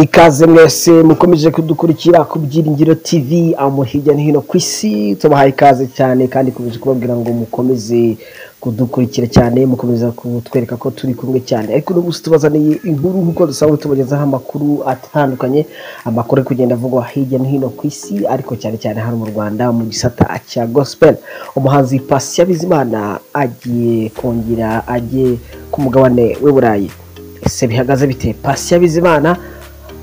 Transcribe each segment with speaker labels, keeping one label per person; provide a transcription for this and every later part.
Speaker 1: ikaze mwese mukomeje kudukurikira ku byiringiro tv aho hirya no hino ku isi tubahaye ikaze cyane kandi ikomeje kubabwira ngo mukomeze kudukurikira cyane mukomeza kutwereka ko turi kumwe cyane ariko uno munsi tubazaniye inkuru nk'uko dusanzwe tubagezaho amakuru atandukanye amakuru ari kugenda avugwa hirya no hino ku isi ariko cyane cyane hano mu rwanda mu gisata cya gospel umuhanzi pasi bizimana agiye kongera agiye ku mugabane w'uburayi ese bihagaze bite pasi bizimana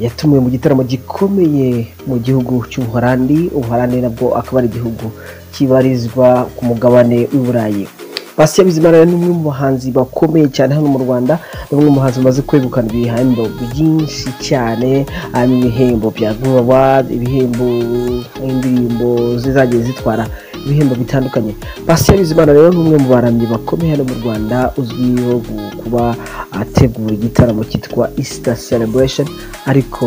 Speaker 1: yatumiwe mu gitaramo gikomeye mu gihugu cy'ubuholandi ubuholandi nabwo akaba ari igihugu kibarizwa ku mugabane w'uburayi basi bizimana ni umwe mu bahanzi bakomeye cyane hano mu rwanda ni umwe mu bahanzi bamaze kwegukana ibihembo byinshi cyane harimo ibihembo bya vuba ibihembo nk'indirimbo zizagiye zitwara ibihembo bitandukanye basi bizimana rero ni umwe mu baramyi bakomeye hano mu rwanda uzwiho gu- kuba ategura igitaramo cyitwa easter celebration ariko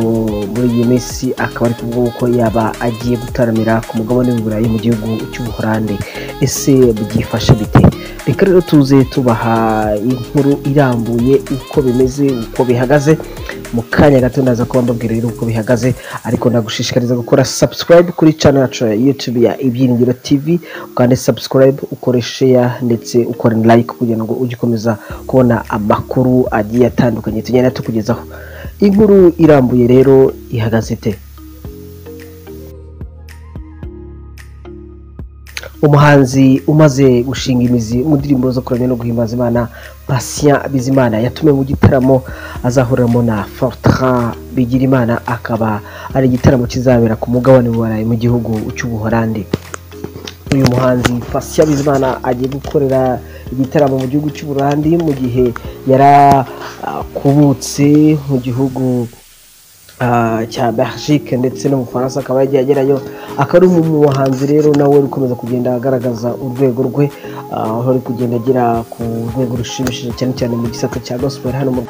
Speaker 1: muri iyi minsi akaba ari kuvuga ko yaba agiye gutaramira ku mugabane w'uburayi mu gihugu cy'ubuholandi ese byifashe bite reka rero tuze tubaha inkuru irambuye uko bimeze uko bihagaze mu kanya gato ndaza kuba mbabwira rero uko bihagaze ariko nagushishikariza gukora subscribe kuri channel yacu ya youtube ya ibyiringiro tv ukande subscribe ukore share ndetse ukore like kugira ngo ujye ukomeza kubona amakuru agiye atandukanye tugenda tukugezaho inkuru irambuye rero ihagaze ite umuhanzi umaze gushinga imizi mu ndirimbo zo kuramya no guhimbaza imana patient bizimana yatumiwe mu gitaramo azahuriramo na fortran bigirimana akaba ari igitaramo kizabera ku mugabane w'uburayi mu gihugu cy'ubuholandi uyu muhanzi Patient Bizimana agiye gukorera igitaramo mu gihugu cy'uburandi mu gihe yarakubutse mu gihugu ah, cya Belgique ndetse no mu Bufaransa akaba yagiye agerayo akaba ari mu muhanzi rero nawe uri gukomeza kugenda agaragaza urwego rwe ah, aho ari kugenda agera ku rwego rushimishije cyane cyane mu gisata cya gospel hano mu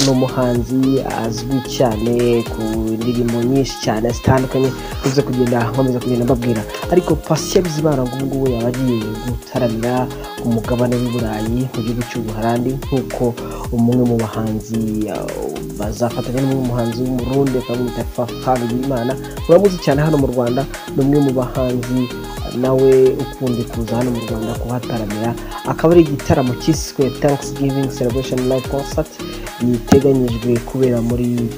Speaker 1: ni umuhanzi azwi cyane ku ndirimbo nyinshi cyane zitandukanye uza kugenda nkomeza kugenda mbabwira ariko pasiya bizibana ngo ubungubu yaba agiye gutaramira ku mugabane w'iburayi mu gihugu cy'ubuharandi nk'uko umwe mu bahanzi uh, bazafatanya n'umwe mu muhanzi w'umurundi akamwita fafabi imana muramuzi cyane hano mu rwanda ni umwe mu bahanzi uh, nawe ukunze kuza hano mu rwanda kuhataramira akaba ari igitaramo cyiswe thanksgiving celebration live concert yiteganyijwe kubera muri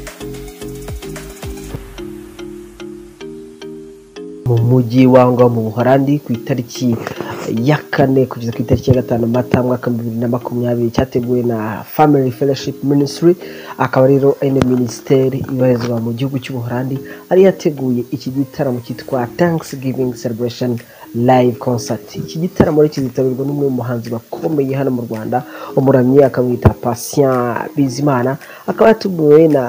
Speaker 1: mu mujyi wangwa mu buholandi ku itariki ya kane kugeza ku itariki ya gatanu mata mwaka bibiri na makumyabiri cyateguwe na family fellowship ministry akaba rero ene minisiteri ibarizwa mu gihugu cy'ubuholandi ari yateguye iki gitaramo cyitwa thanksgiving celebration live concert iki gitaramo rero kizitabirwa n'umwe mu bahanzi bakomeye hano mu rwanda umuramyi akamwita patient bizimana akaba yatumiwe na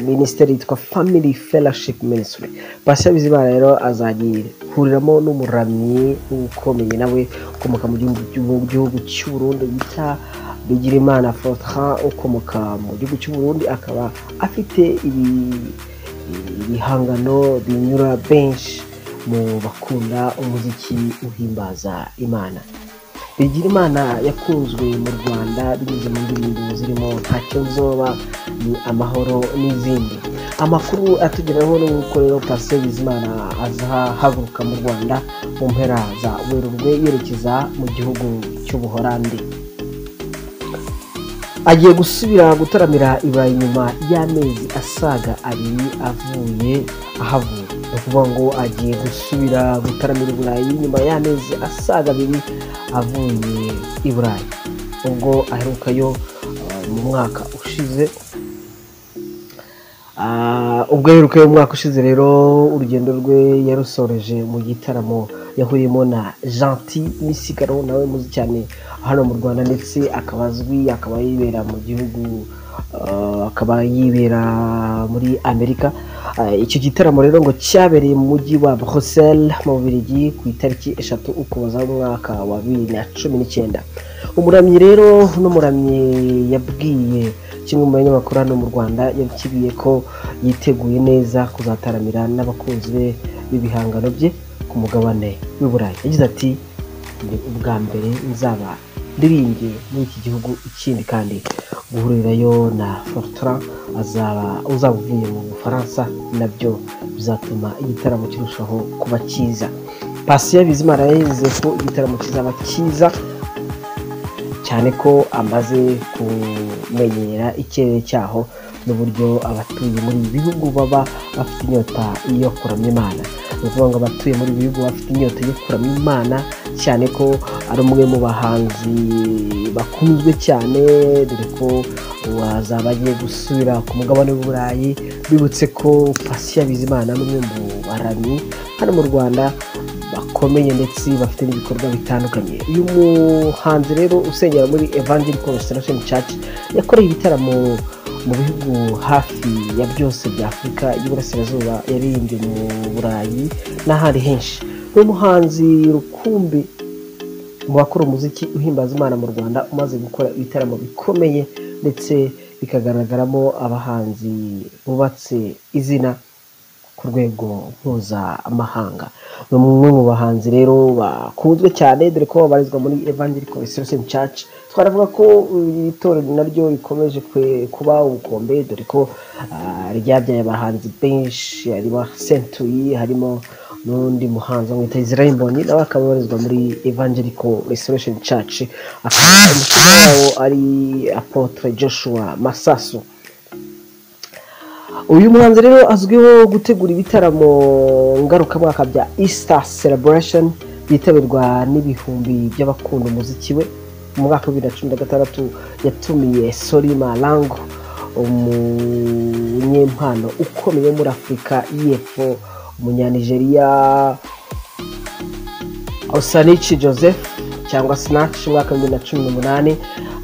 Speaker 1: minisiteri yitwa family fellowship ministry patient bizimana rero azagihuriramo n'umuramyi ukomeye nawe ukomoka mu gihugu mu gihugu cy'u Burundi bita bigirimana fortran ukomoka mu gihugu cy'u Burundi akaba afite ibi ibihangano binyura benshi mu bakunda umuziki uhimbaza imana bigira imana yakunzwe mu rwanda binyuze mu ndirimbo zirimo ntacyo nzoba ni amahoro n'izindi amakuru atugeraho ni uko rero pasiyo bizimana azahaguruka mu rwanda mu mpera za werurwe yerekeza mu gihugu cy'ubuholandi agiye gusubira gutaramira iburayi nyuma y'amezi asaga abiri avuye ahavuye ni ukuvuga ngo agiye gusubira gutaramira iburayi nyuma y'amezi asaga abiri avuye i burayi ubwo aherukayo eh, mu mwaka ushize Ah, ubwo yaherukayo mu mwaka ushize rero urugendo rwe yarusoreje mu gitaramo yahuriyemo na gentil misigaro nawe muzi cyane hano mu rwanda ndetse akaba azwi akaba yibera mu gihugu ah, akaba yibera muri amerika Ah, icyo gitaramo rero ngo cyabereye mu mujyi wa bruxelles mu bubiligi ku itariki eshatu ukuboza umwaka wa bibiri na cumi n'icyenda umuramyi rero n'umuramyi yabwiye kimwe mu banyamakuru hano mu rwanda yakibwiye ko yiteguye neza kuzataramira n'abakunzi be b'ibihangano bye ku mugabane w'i burayi yagize ati ubwa mbere nzaba ndirimbye muri iki gihugu ikindi kandi guhurirayo na forutura azaba uzaba uvuye mu bufaransa nabyo bizatuma igitaramo kirushaho kuba cyiza pasiyo bizimana yizeye ko igitaramo kizaba cyiza cyane ko amaze kumenyera ikirere cyaho n'uburyo abatuye muri ibi bihugu baba bafite inyota yo kuramya imana ni ukuvuga ngo abatuye muri ibi bihugu baba bafite inyota yo kuramya imana cyane ko ari umwe mu bahanzi bakunzwe cyane dore ko wazaba agiye gusubira ku mugabane w'uburayi bibutse ko pasiya bizimana n'umwe mu baramyi hano mu rwanda bakomeye ndetse bafite n'ibikorwa bitandukanye uyu muhanzi rero usengera muri evangelical restoration church yakoreye ibitaramo mu bihugu hafi ya byose bya afurika y'uburasirazuba yaririmbye mu burayi n'ahandi henshi ni umuhanzi rukumbi mu bakora umuziki uhimbaza imana mu rwanda umaze gukora ibitaramo bikomeye ndetse bikagaragaramo abahanzi bubatse izina ku rwego mpuzamahanga ni umwe mu bahanzi rero bakunzwe cyane dore ko babarizwa muri evangelical restoration church twaravuga ko iri torero naryo rikomeje kwe- kuba ubukombe dore ko ah, ryabyaye abahanzi benshi harimo sentuyi harimo n'undi muhanzi bamwita israel mbonyi nawe akaba abarizwa muri evangelical restoration church akaba umushinga wawo ari apotre joshua masasu uyu muhanzi rero azwiho gutegura ibitaramo ngarukamwaka bya easter celebration byitabirwa n'ibihumbi by'abakunda umuziki we mu mwaka wa bibiri na cumi na gatandatu yatumiye solima lango umunyempano ukomeye wo muri afurika y'epfo umunyanigeriya Osanichi Joseph cyangwa Snatch mu mwaka wa bibiri na cumi n'umunani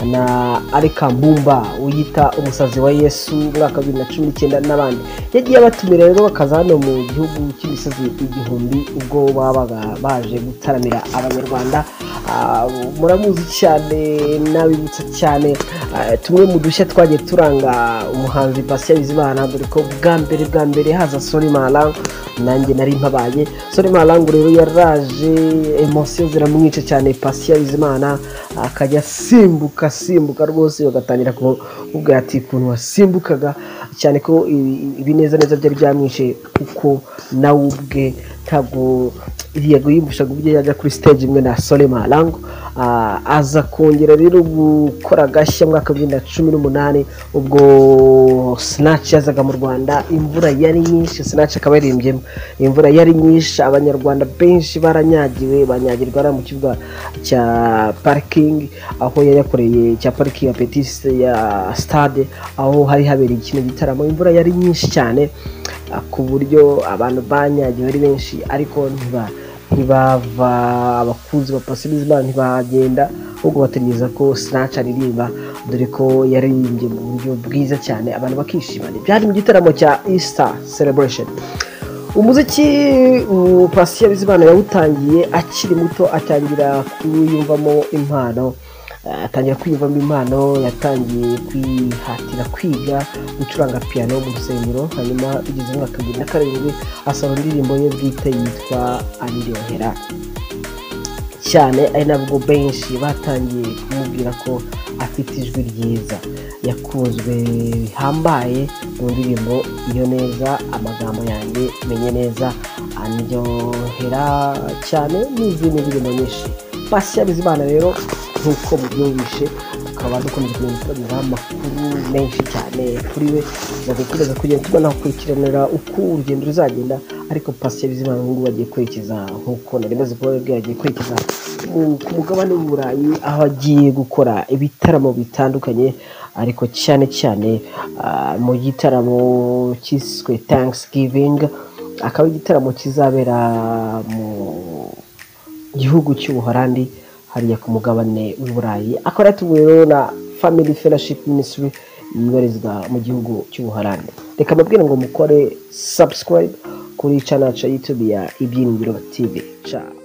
Speaker 1: na Arika Mbumba wiyita umusazi wa Yesu mu mwaka wa bibiri na cumi n'icyenda n'abandi yagiye abatumira rero bakaza hano mu gihugu cy'imisozi igihumbi ubwo babaga baje gutaramira abanyarwanda Ah, muramuzi cyane nabibutsa cyane ah, tumwe mu dushya twagiye turanga umuhanzi Patient Bizimana dore ko bwa mbere bwa mbere haza Sony Malang nanjye nari mpabaye Sony Malang rero yaraje emotion ziramwica cyane Patient Bizimana akajya asimbuka asimbuka rwose bagatangira kumubwira ati ukuntu wasimbukaga cyane ko ibi- ibinezaneza byari byamwishe kuko nawe ubwe ntabwo yego yiyumvishaga ubwe yajya kuri stage imwe na Sole Malango Ah, aza kongera rero gukora agashya mu mwaka wa bibiri na cumi n'umunani ubwo Snatch yazaga mu Rwanda imvura yari nyinshi Snatch akaba yarimbyemo imvura yari nyinshi abanyarwanda benshi baranyagiwe banyagirwa hariya mu kibuga cya parikingi aho yari yakoreye cya parikingi ya petisi ya sitade aho hari habereye kino gitaramo imvura yari nyinshi cyane ah, ku buryo abantu banyagiwe ari benshi ariko ntiba ntibava abakunzi ba Patient Bizimana ntibagenda ahubwo bategereza ko Snatch aririmba dore ko yaririmbye mu buryo bwiza cyane abantu bakishimana byari mu gitaramo cya Easter Celebration umuziki uh, Patient Bizimana yawutangiye akiri muto atangira kuyumvamo impano Eh, atangira kwiyumvamo impano yatangiye kwihatira kwiga gucuranga piano mu rusengero hanyuma bigeze mu mwaka wa bibiri na karindwi asohora indirimbo ye bwite yitwa andyohera cyane ari nabwo benshi batangiye kumubwira ko afite ijwi ryiza yakunzwe bihambaye mu ndirimbo iyo neza amagambo yanjye menye neza andyohera cyane n'izindi ndirimbo nyinshi pasiya bizimana rero nk'uko mubyumvishe tukaba dukomeje kumenyera amakuru menshi cyane kuri we nagukuriza kugenda tubona kwikiranira uko urugendo ruzagenda ariko pasiya bizimana ubu ngubu agiye kwerekeza nk'uko nari maze kubabwira agiye kwerekeza mu- ku mugabane w'uburayi aho agiye gukora ibitaramo bitandukanye ariko cyane cyane ah, mu gitaramo cyiswe thanksgiving akaba ari igitaramo kizabera mu gihugu cy'ubuholandi hariya ku mugabane w'uburayi akaba yatumiwe rero na family fellowship ministry yibarizwa mu gihugu cy'ubuholandi reka mbabwire ngo mukore subscribe kuri channel ya youtube ya ibyiringiro tv ciao